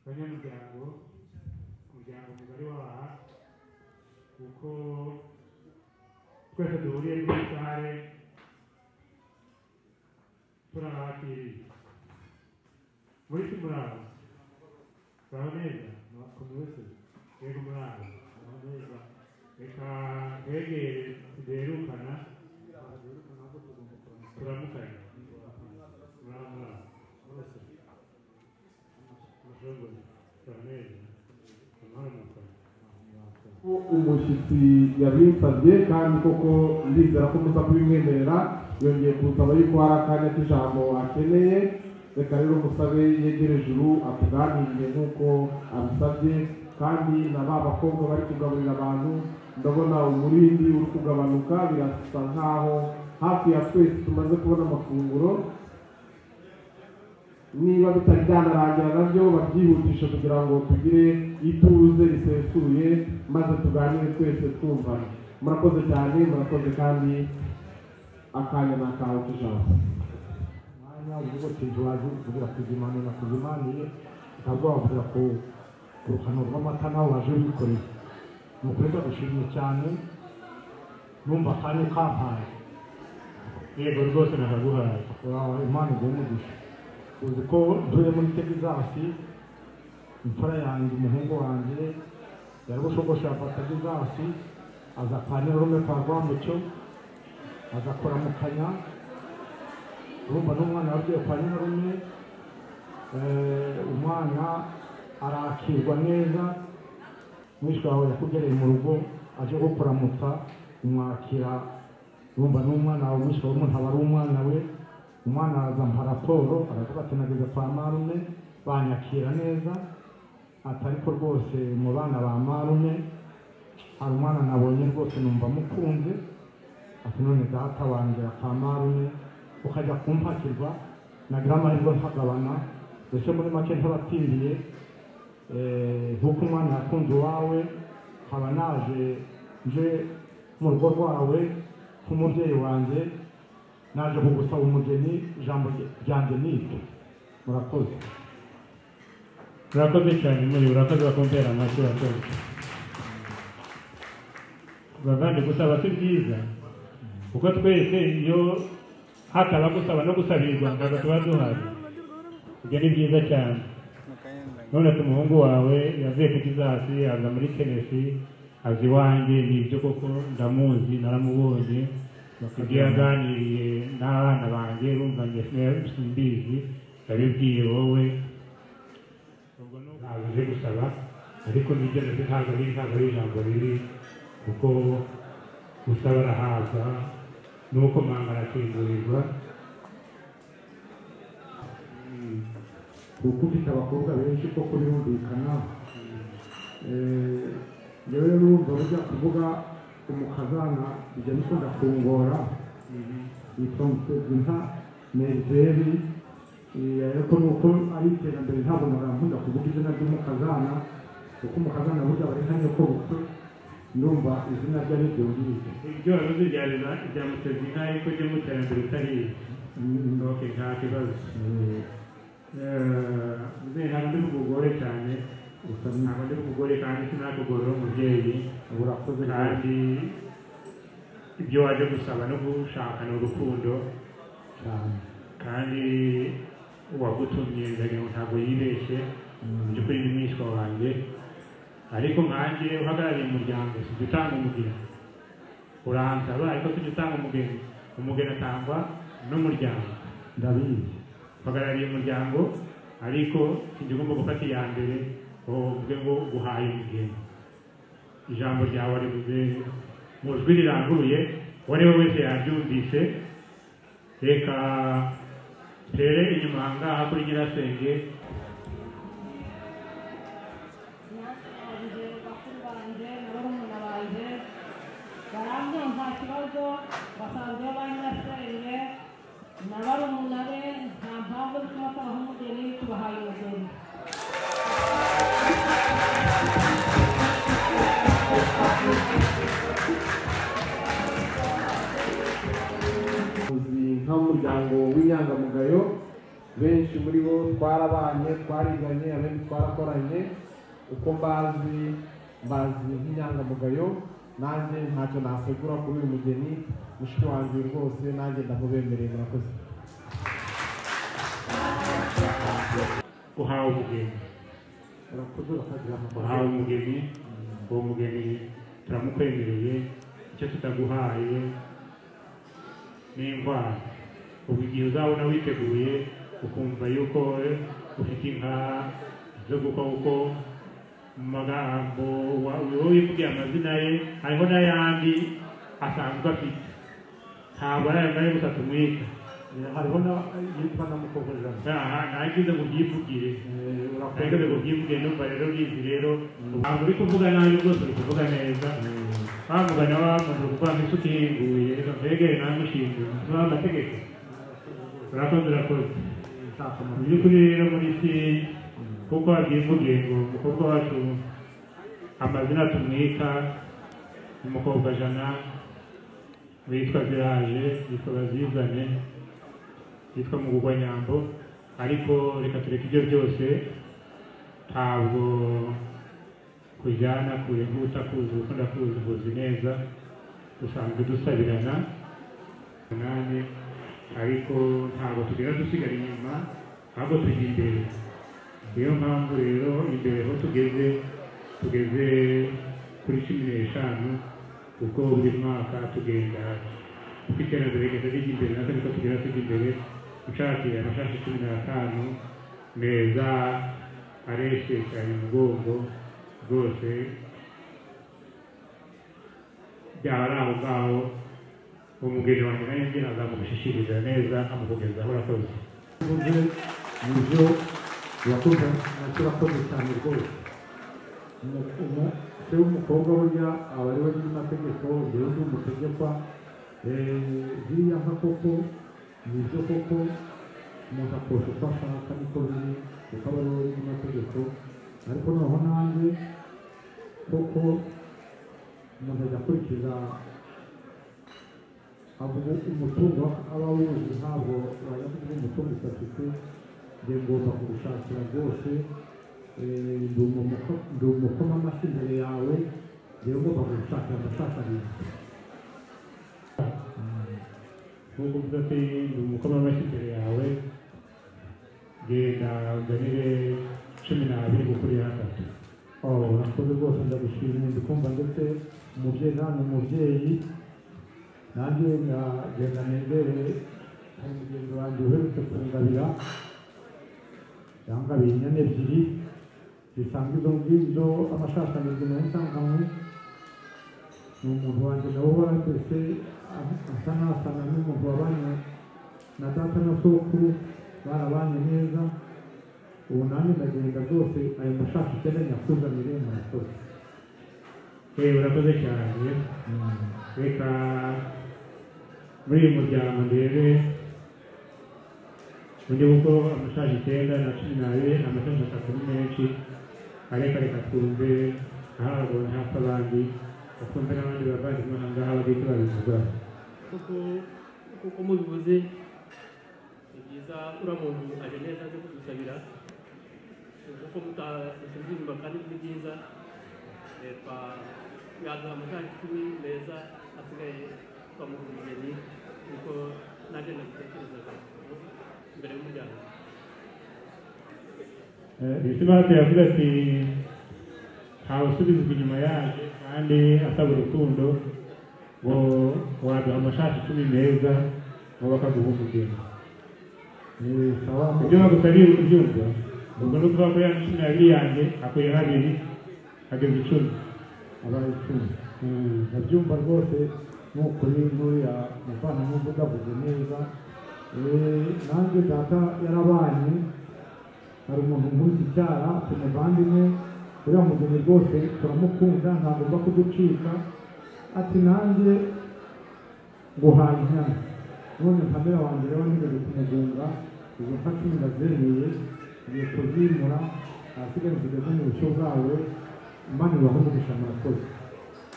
banyamuryango umuryango mugari waha kuko twese duhuriye muri sale turabakiriye muri iki murabo muraho neza murakoze wese yego murabo muraho neza reka twegere tuderukana turamukanya muraho muraho bose murakoze muraho neza amahoro murakoze ko umushyitsi yabinsabye kandi koko ndizera ko muza kubimwemerera yongeye kunsaba yuko hari akanya k'ijambo akeneye reka rero musabe yegere ijuru atuganirire nk'uko abisabye kandi na ba bakobwa bari kugaburira abantu ndabona umurindi uri kugabanuka birasa nk'aho hafi ya twese tumaze kubona amafunguro niba bitari byanarangira nabyo babyihutishe kugira ngo tugire ituze risesuye maze tuganire twese twumvana murakoze cyane murakoze kandi akanya ni akawe tujambo umwanya w'ubutiji waje kugira kuzimana na kuzimaniye ukaba wavuga ku ku ruhano rw'amata nawe waje wikoreye ni ukuri ndagushimye cyane numva akanya kampaye yego rwose nakaguhaye wawe imana iguhe umugisha uzi ko ntuye muri tegizasi imfura yanjye umuhungu wanjye yarabushogosheye afata tegizasi aza kwa nyarume kwa rwambucyo aza kuramukanya urumva n'umwana wagiye kwa nyarume eh, umwana arakirwa neza mwishwe wawe yakugereye mu rugo aje kukuramutsa umwakira urumva n'umwana wawe mwishwe wawe umuntu aba ari umwana we umwana azampa raporo aravuga ati nageze kwa marume banyakira neza ati ariko rwose mu bana ba marume hari umwana nabonye rwose numva mukunze ati none data wanjye kwa marume ukajya kumpakirwa nagira amahirwe ntagabana mbese muri make ntabatiriye nk'uko umwana yakunze uwawe nkaba naje nje mu rugo rwawe nk'umubyeyi wanjye naje kugusaba umugeni ijambo ryanjye ni iryo murakoze murakoze cyane muri urakoze bakumpera amashyi urakoze bavandi gusaba si byiza kuko twese iyo hataba gusaba no gusabirirwa ntabwo tuba duhari ibyo ni byiza cyane none ati umuhungu wawe yavuye ku kizasi aza muri tenesi aza iwanjye ni ibyo koko ndamuzi naramubonye ibyo yaganiriye n'abana banjye urumva njye simbizi ndabibwiye wowe ubwo ni ntabwo uje gusaba ariko ntibyemeze ntabwo ari ntabwo ari ijambo ribi kuko usaba arahabwa n'uko manga arakingurirwa kuko ufite abakobwa benshi ko kuri humvikana rero n'ubu bajya kuvuga umukazana bijya bikunda kungora yitwa mutezinka merizeri ariko nuko ari iterambere ntabwo narankunda kuvuga izina ry'umukazana kuko umukazana burya bari nka nyoko bukwe ndumva izina rye ari ryo ngiryo ibyo wabuze byarira ibya mutezina ariko ryo mu iterambere utariye ndoke nta kibazo Eh, ntabwo ndi umugore cyane gusa ntabwo ndi umugore kandi sinakugorora umubyeyi burakoze cyane kandi ibyo waje gusaba no gushaka ni urukundo cyane kandi uwagutumye ndagira ngo ntabwo yibeshye mu by'ukuri ni mwishywa wanjye ariko nkanjye uhagarariye umuryango si jya utanga umugeni uransaba ariko si jya utanga umugeni umugeni atangwa n'umuryango ndabizi uhagarariye umuryango ariko sinjya ugomba gufata iya mbere ngo uvuge ngo guhaye umugeni ijambo ryawe rivuze mu jwi riranguruye uwo ari we wese yaryumvise reka tere inyuma aha ngaha kuri nyirasenge banje bakuru banje na barumuna banje barambwira nta kibazo basanzwe banyirasenge na barumuna be nta mpamvu zituma babaha umugeni tubahaye umugeni uzi nk'umuryango w'inyangamugayo benshi muri bo twarabanye twariganye abenshi twarakoranye uko mbazi mbazi nk'inyangamugayo nanjye ntacyo nasegura kuri uyu mugeni mushiki wanjye rwose nanjye ndamubemereye murakoze uhawe umugeni urakoze urakagira amaguru uhawe umugeni uwo mugeni turamukwemereye icyo tutaguhaye n'indwara ubu igihe uzabona witeguye ukumva yuko ufite inka zo gukora uko mu magambo wa- wowe wivugiye amazina ye hariho n'ayandi asanzwe afite ntabwo ari ayo ngayo gusa tumwita Eh, hariho na yitwa na mukokorera aha ntagize ngo ubyivugire ariko urakoze rero ubyivuge numva rero bizi rero ntabwo uri kuvuga nabi rwose uri kuvuga neza wamugana wamuntu uri kuvuga ngo inshuti yinguye reka mbege nawe mushinguye ntuba amategeko urakoze urakoze mu ntakamaro by'ukuri rero muri si kuko wabyivugiye ngo umukobwa wacu amazina tumwita umukobwa jana witwa ziraje yitwa bazizane yitwa mugugwa nyambo ariko reka tureke ibyo byose ntabwo kujyana kure nk'uta kuzi ukunda kuzi uzi neza dusanzwe dusabirana nanjye ariko ntabwo tugenda dusigara inyuma ahubwo tujya imbere niyo mpamvu rero imbere aho tugeze tugeze kuri cumi n'eshanu kuko buri mwaka tugenda uko iterambere rigenda rijya imbere natwe niko tugenda tujya imbere ushakira amashati cumi n'atanu meza areshekanye umugongo rwose byaba ari aho ngaho umugeni wanjye nawe njye nkazamugushishikiriza neza nkamukugezaho urakoze ubuze mu byo urakoze nacyo urakoze cyane rwose Umu- umu- se w'umukobwa burya aba ari we nyir'amategeko rero ni umutegekwa Eh, ziriya nka koko ni ibyo koko umuntu akosha uko ashaka niko biri kuko aba ari we nyir'amategeko ariko noneho nanjye koko umuntu ajya akurikiza avuga umutungo aba awuzi ntabwo wajya kuvuga umutungo utafite njye ngomba kugushakira rwose eh, ndi umuko- ndi umukoma amashyi imbere yawe njyewe ngomba kugushakira ndashakariza nubwo uvuze ati ndi umukoma amashyi imbere yawe genda uzanire cumi n'abiri gukuri atatu Oh, urakoze rwose ndagushimiye ndi kumva ndetse umubyeyi nawe ni umubyeyi nanjye nkagenda negere hari mugenzi wanjye uherutse kungabira yangabiye inyana ebyiri zisanzwe izo ngibyo amashashanyirizo nayo nsanganwe ni umuntu wanjye nawe uhora twese asa n'asana n'umuntu wabanye na data na sokuru barabanye neza ubu nanjye ndagenda rwose ayo mashaka ikeneye nyakuzanire murakoze eee urakoze cyane reka muri uyu muryango ndebe undi kuko amashashi icyenda na cumi n'abiri amashashi atatu ni menshi areka reka twumve ntabwo ntapfa abandi bakumve n'abandi bavandimwe aha ngaha bagahita babivuga kuko kuko mubivuze ni byiza uriya muntu aje neza aje kudusabira kuko mutasuzuma kandi ni byiza leta yaduha amafaranga icumi meza asigaye twamuha umugeni kuko nanjye nabitekerezaga imbere y'umuryango bisimati yavuze ati ntawusubizwa inyuma yaje kandi asaba urukundo ngo waduha amashati icumi meza ngo bakaguha umugeni ni sawa ibyo bagusabira ubyumva ubwo ni ukuvuga ko ya cumi n'abiri yanjye akuye habiri ageza icumi abaye icumi ndabyumva rwose n'ukuri n'uriya muvandimwe uvuga avuze neza Eh, nanjye data yarabanye hari umuntu nk'uzi icyara tumuvandimwe uriya mugeni rwose turamukunda ntagomba kuducika ati nanjye guhaye inyana none kamera wanjye rero nigeze kumugunga izo nka cumi ndazeruye ngiye kuzimura ahasigaye nsigaje mu bushyo bwawe mbanirwaho umugisha murakoze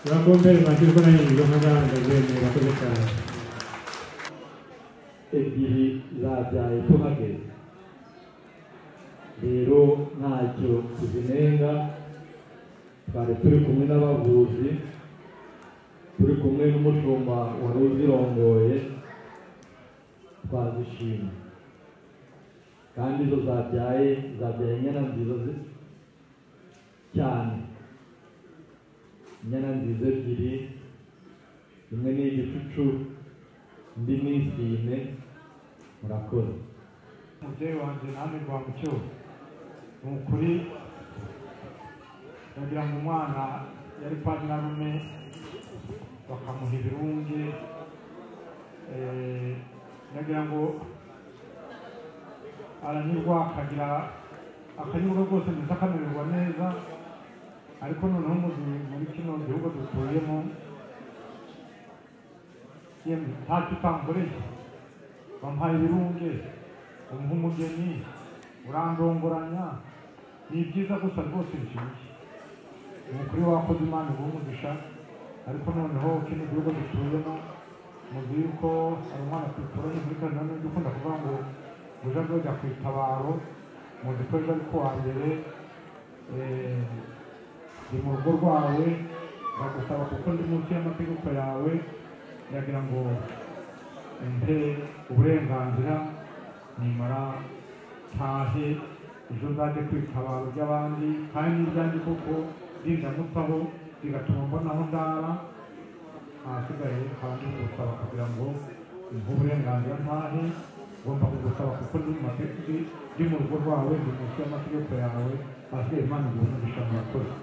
urakombere makirwa na nyirizo nk'agaragaze murakoze cyane ebyiri zabyaye tuhageze rero ntacyo tuzinenga twari turi kumwe n'abavuzi turi kumwe n'umushumba wari uzirongoye twazishima kandi izo zabyaye zabyaye inyana nziza zi- cyane inyana nziza ebyiri imwe ni igicucu indi ni isine murakoze umubyeyi wanjye nanjye rwa mucyo ni ukuri ndagira ngo umwana yari kwa nyirarume bakamuha ibirunge eh, ndagira ngo aranyurwa akagira akanyurwa rwose ndetse akamererwa neza ariko noneho muri- muri kino gihugu dutuyemo yemwe ntacyo utankoreye bamuhaye ibirunge umuha umugeni urandongoranya ni byiza gusa rwose bishyushye ni ukuri wakoze imana iguha umugisha ariko noneho kino gihugu dutuyemo muzi yuko hari umwana ku itoroni muri kano n'undi ukunda kuvuga ngo uje ajya ku itabaro muzi ko ejo ari ku wa mbere eh, ndi mu rugo rwawe ndagusaba kuko ndi munsi y'amategeko yawe ndagira ngo umpe uburenganzira nimara ntahe ejo nzajye kwitabaro by'abandi kandi n'ibyanjye kuko ndindamutaho bigatuma mbona aho ndara ahasigaye kandi ngusaba kugira ngo umpe uburenganzira ntahe ngomba kugusaba kuko ndi mu mategeko ndi mu rugo rwawe ndi munsi y'amategeko yawe ahasigaye imana iguhe umugisha murakoze